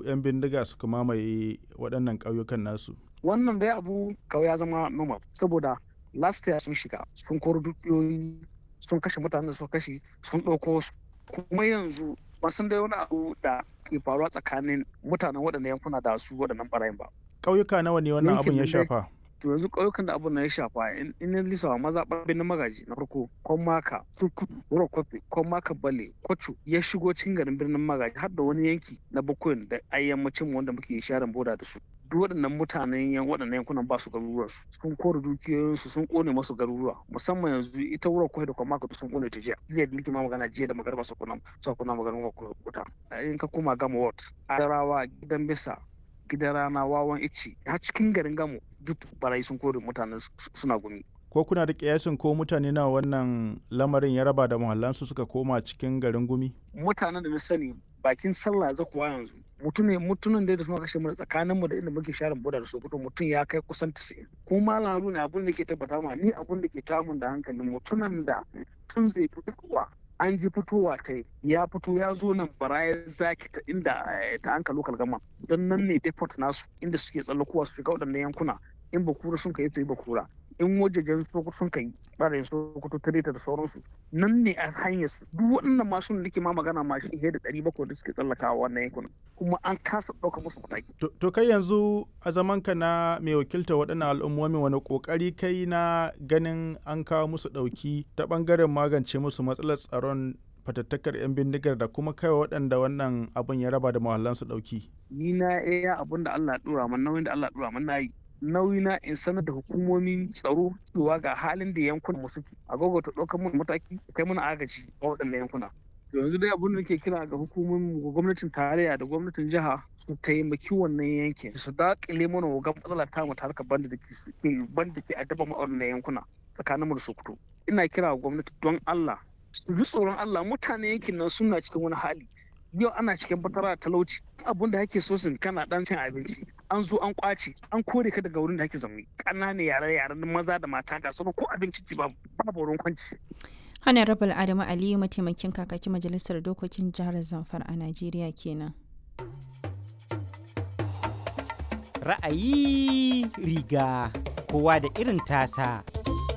'yan bindiga suka mamaye waɗannan ƙauyukan nasu wannan dai abu kawai ya zama normal saboda last year sun shiga sun koro dukiyoyi sun kashe mutanen da sun kashe sun ɗauko su kuma yanzu ba sun dai wani abu da ke faruwa tsakanin mutanen waɗannan yankuna da su waɗannan ɓarayin ba ƙauyuka nawa ne wannan abin ya shafa to yanzu ƙauyukan da abin na ya shafa in in lisawa maza ɓarɓin na magaji na farko kwamaka turkutu wuro kwafe kwamaka bale kwacho ya shigo cikin garin birnin magaji har da wani yanki na bakwai da ayyammacin wanda muke sharin boda da su duk waɗannan mutanen yan waɗannan yankunan ba su garuruwan su sun kore dukiyoyinsu sun kone masu garuruwa musamman yanzu ita wurin kwai da kwamaka sun kone ta jiya jiya da nake ma magana jiya da magarba su kuna su kuna maganin wuta in ka koma gama ward adarawa gidan bisa gidan rana wawan ici har cikin garin gamo duk barayi sun kore mutanen suna gumi ko kuna da kiyasin ko mutane na wannan lamarin ya raba da muhallansu suka koma cikin garin gumi mutanen da na sani bakin sallah za kuwa yanzu mutumin mutumin da suna kashe mu tsakanin mu da inda muke sharin boda da sokoto mutum ya kai kusan 90 ko malaru ne abin da ke tabbata ma ni abin da ke tamun da hankalin mutumin da tun zai fitowa an ji fitowa ta ya fito ya zo nan baraya zaki ta inda ta anka lokal gama don nan ne deport nasu inda suke tsallakowa su shiga waɗannan yankuna in bakura sun kai to yi bakura in wajajen sokoto sun kai ɓarayin sokoto tireta da sauransu nan ne a hanyar su duk waɗannan masu da ke ma magana ma shi da ɗari bakwai da suke tsallakawa wannan yankunan kuma an kasa ɗauka musu mataki. to kai yanzu a zamanka na mai wakilta waɗannan al'ummomi wani ƙoƙari kai na ganin an kawo musu ɗauki ta ɓangaren magance musu matsalar tsaron fatattakar 'yan bindigar da kuma kai waɗanda wannan abin ya raba da mahallansu ɗauki. ni na iya abin da Allah ɗora man nauyin da Allah ɗora man na yi nauyi na in sanar da hukumomin tsaro cewa ga halin da yankunan mu suke a ta ɗaukar mun mataki kai mana agaji a waɗannan yankuna yanzu dai abin da nake kira ga hukumomin gwamnatin tarayya da gwamnatin jiha su taimaki wannan yankin su daƙile mana wa matsala ta mu harkar banda da ke banda ke addaba mu a wannan yankuna tsakanin mu da Sokoto ina kira ga gwamnati don Allah su ji tsoron Allah mutane yankin nan suna cikin wani hali yau ana cikin fatara talauci abun da ake so sun kana dan cin abinci an zo an kwace an kore ka daga wurin da ake zaune ƙananan yare yaren maza da mata ga sauran ko abinci ci babu babu wurin kwanci honorable adamu aliyu mataimakin kakakin majalisar dokokin jihar zamfara a najeriya kenan ra'ayi riga kowa da irin tasa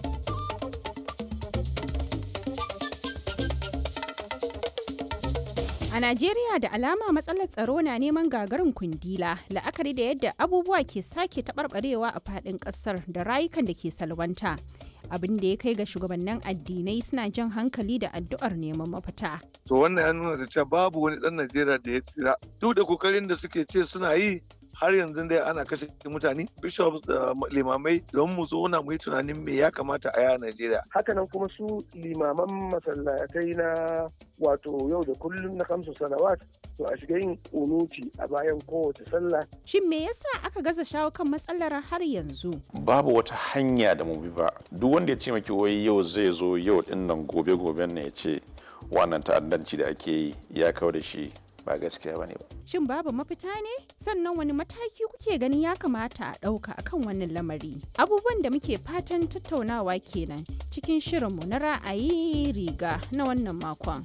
A Najeriya da alama matsalar tsaro na neman gagarin kundila la'akari da yadda abubuwa ke sake taɓarɓarewa a faɗin ƙasar da rayukan da ke salwanta. Abin da ya kai ga shugabannin addinai suna jan hankali da addu'ar neman mafita. To wannan ya nuna da cewa babu wani ɗan Najeriya da ya tsira. Duk da kokarin da suke ce suna yi har yanzu dai ana kashe mutane bishops da limamai don mu zauna mu yi tunanin me ya kamata a yaya Najeriya. Hakanan kuma su limaman masallatai na wato yau da kullum na kamsu salawat to a shiga yin kunuti a bayan kowace sallah. Shin me yasa aka gaza shawo kan matsalar har yanzu? Babu wata hanya da mu bi ba. Duk wanda ya ce maki wai yau zai zo yau din nan gobe goben ne ya ce wannan ta'addanci da ake yi ya kawo da shi ba gaskiya bane ba. Shin babu mafita ne? Sannan wani mataki kuke ganin ya kamata a ɗauka akan wannan lamari? Abubuwan da muke fatan tattaunawa kenan cikin shirinmu na ra'ayi riga na wannan makon.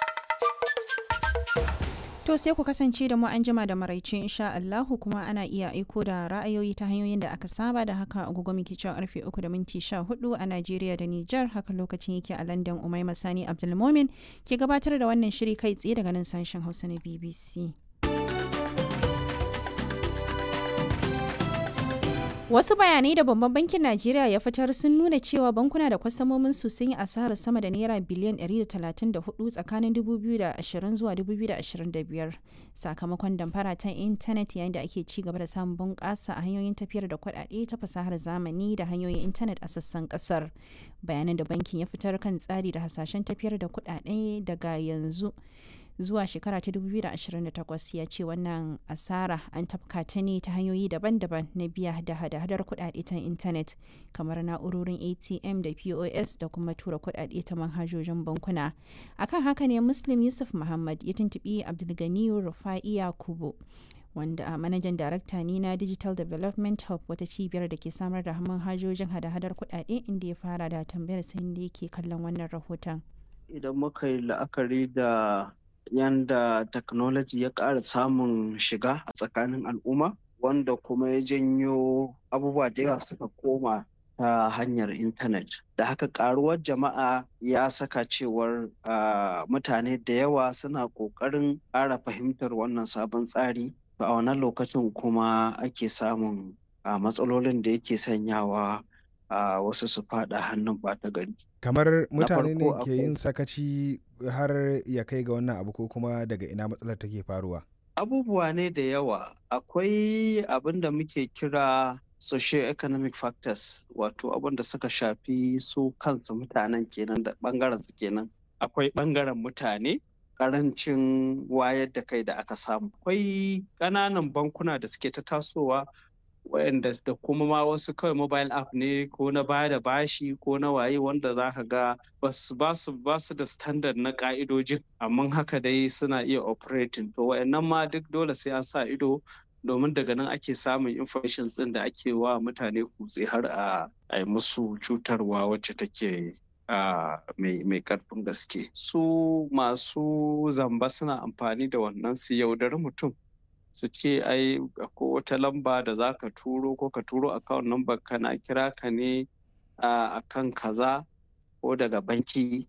To sai ku kasance da mu an jima da maraice insha Allahu kuma ana iya aiko da ra'ayoyi ta hanyoyin da aka saba da haka agogo muke cewa karfe 3 da minti 14 a Najeriya da Nijar haka lokacin yake a London Umaima Sani Abdulmomin ke gabatar da wannan shiri kai tsaye daga nan sashen Hausa na BBC. Wasu bayanai da Babban Bankin Najeriya ya fitar sun nuna cewa bankuna da kwastamomin su sun yi asarar sama da naira biliyan 134 tsakanin 2020 zuwa 2025 sakamakon damfara ta intanet yayin da ake ci gaba da samun bunƙasa a hanyoyin tafiyar da kuɗaɗe ta fasahar zamani da hanyoyin intanet a sassan ƙasar. Bayanan da bankin ya fitar kan tsari da hasashen tafiyar da kuɗaɗe daga yanzu. zuwa shekara ta 2028 ya ce wannan asara an tafka ta ne ta hanyoyi daban-daban na biya da hada-hadar kudade ta intanet kamar na'urorin atm da pos da kuma tura kudade ta manhajojin bankuna akan haka ne muslim yusuf muhammad ya tuntubi abdulganiyu rufa'iya kubo wanda a manajan darakta ne na digital development hub wata cibiyar da ke samar da manhajojin hada-hadar kudade inda ya fara da tambayar sai da yake kallon wannan rahoton idan muka yi la'akari da yanda technology ya ƙara samun shiga a tsakanin al'umma wanda kuma ya janyo abubuwa da yawa suka koma ta hanyar intanet da haka karuwar jama'a ya saka cewar mutane da yawa suna ƙoƙarin ƙara fahimtar wannan sabon tsari a wannan lokacin kuma ake samun matsalolin da yake sanyawa a wasu su fada hannun ɓata gari kamar mutane ne ke yin sakaci har ya kai ga wannan abu ko kuma daga ina matsalar take faruwa abubuwa ne da yawa akwai abin da muke kira socio-economic factors wato abin da suka shafi su kansu mutanen kenan da bangaren su kenan akwai bangaren mutane karancin wayar da kai da aka samu akwai ƙananan bankuna da suke ta tasowa wayanda da kuma ma wasu kawai mobile app ne ko na baya da bashi ko na waye wanda za ka ga ba su da standard na ka'idojin amma haka dai suna iya operating to wayannan ma duk dole sai an sa ido domin daga nan ake samun information ɗin da ake wa mutane kutse har a yi musu cutarwa wacce take mai karfin gaske su masu zamba suna amfani da wannan su yaudari mutum su ce ai ko wata lamba da za ka turo ko ka turo account number kana kira ka ne a kan kaza ko daga banki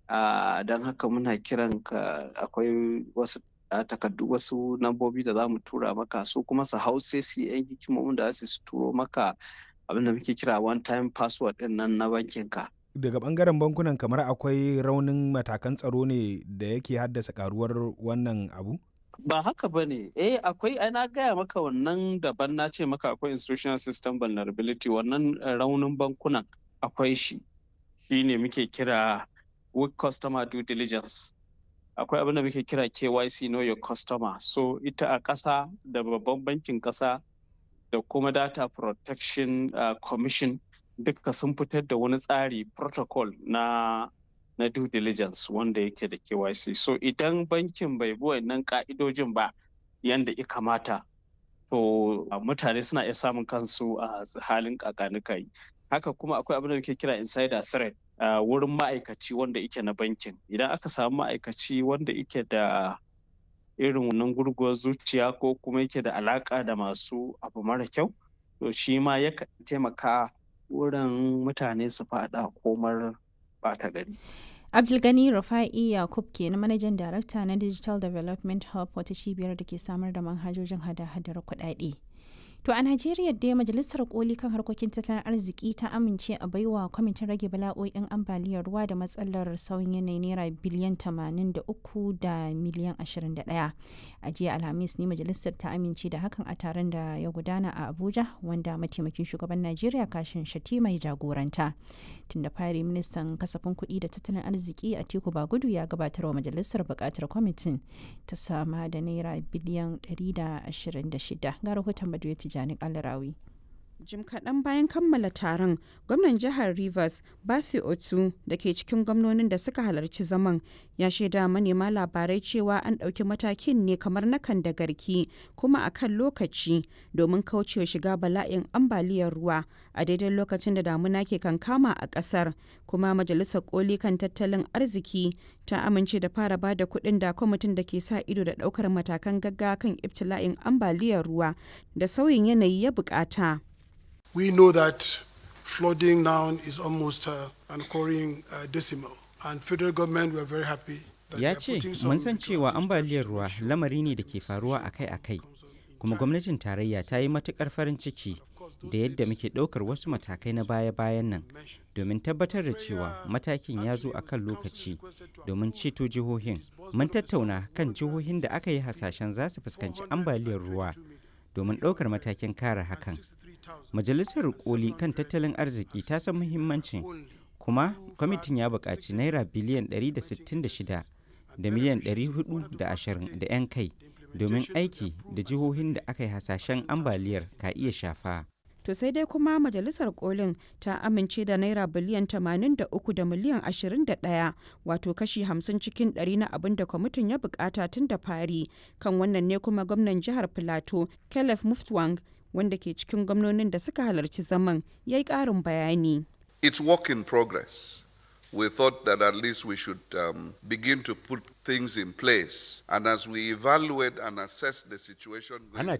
don haka muna kiran ka akwai wasu takardu wasu lambobi da za mu tura maka su kuma su hau sai su yan hikimomin da za su turo maka abin da muke kira one time password din nan na bankin ka daga bangaren bankunan kamar akwai raunin matakan tsaro ne da yake haddasa karuwar wannan abu ba haka ba ne eh akwai ana gaya maka wannan daban na ce maka akwai institutional system vulnerability wannan raunin bankunan akwai shi shi ne muke kira weak customer due diligence akwai abin da muke kira KYC know your customer so ita a ƙasa da babban bankin ƙasa da kuma data protection uh, commission duka sun fitar da wani tsari protocol na na due diligence wanda yake da KYC so idan bankin bai bi wannan ka'idojin ba yanda ya kamata to uh, mutane suna iya samun kansu a uh, halin kakanikai haka kuma akwai abin da muke kira insider threat Uh, wurin ma'aikaci wanda ike na bankin idan aka samu ma'aikaci wanda ike da irin wannan gurguwar zuciya ko kuma yake da alaka da masu abu mara kyau to shi ma yakan taimaka wurin mutane su fada komar bata gari abdulgani rufa'i yakub ke na manajan darakta na digital development hub wata cibiyar da ke samar da manhajojin hada-hadar kuɗaɗe. To a Najeriya dai Majalisar Koli kan harkokin tattalin arziki ta amince a baiwa kwamitin rage bala'o'in ambaliyar ruwa da matsalar sauyin yanayi naira biliyan 83 da miliyan 21. A jiya Alhamis ne majalisar ta amince da hakan a taron da ya gudana a Abuja wanda mataimakin shugaban Najeriya kashin shati mai jagoranta. Tun da fari ministan kasafin kuɗi da tattalin arziki a Teku Bagudu ya gabatar wa majalisar buƙatar kwamitin ta sama da naira biliyan 126 ga rahoton Baduyati Tijjani Kalarawi. Jim kaɗan bayan kammala taron, gwamnan jihar Rivers, Basi Otu, da ke cikin gwamnonin da suka halarci zaman, ya shaida manema labarai cewa an ɗauki matakin ne kamar na kan da garki kuma a kan lokaci domin kaucewa shiga bala'in ambaliyar ruwa a daidai lokacin da damuna ke kankama a ƙasar. Kuma Majalisar Koli kan tattalin arziki ta amince da fara ba da kuɗin da kwamitin da ke sa ido da ɗaukar matakan gaggawa kan ibtila'in ambaliyar ruwa da sauyin yanayi ya buƙata. We know that flooding now is almost uh, an occurring uh, decimal, and federal government were very happy. Ya ce, mun san cewa ambaliyar ruwa lamari ne da ke faruwa akai-akai, kuma gwamnatin tarayya ta yi matukar farin ciki da yadda muke ɗaukar wasu matakai na baya-bayan nan domin tabbatar da cewa matakin ya zo a kan lokaci domin ceto jihohin. Mun tattauna kan jihohin da aka yi hasashen za su fuskanci ambaliyar ruwa. domin ɗaukar matakin kare hakan. Majalisar koli kan tattalin arziki ta san muhimmancin kuma kwamitin ya buƙaci naira biliyan 166 da miliyan 420 da 'yan kai domin aiki da jihohin da aka yi hasashen ambaliyar ka iya shafa. To sai dai kuma majalisar kolin ta amince da naira biliyan 83 da miliyan 21 wato kashi 50 cikin 100 na abin da kwamitin ya bukata tun da fari kan wannan ne kuma gwamnan jihar Filato Caleb Muftwang wanda ke cikin gwamnonin da suka halarci zaman ya yi ƙarin bayani. It's work in progress. we thought that at least we should um, begin to put things in place. And as we evaluate and assess the situation... Ana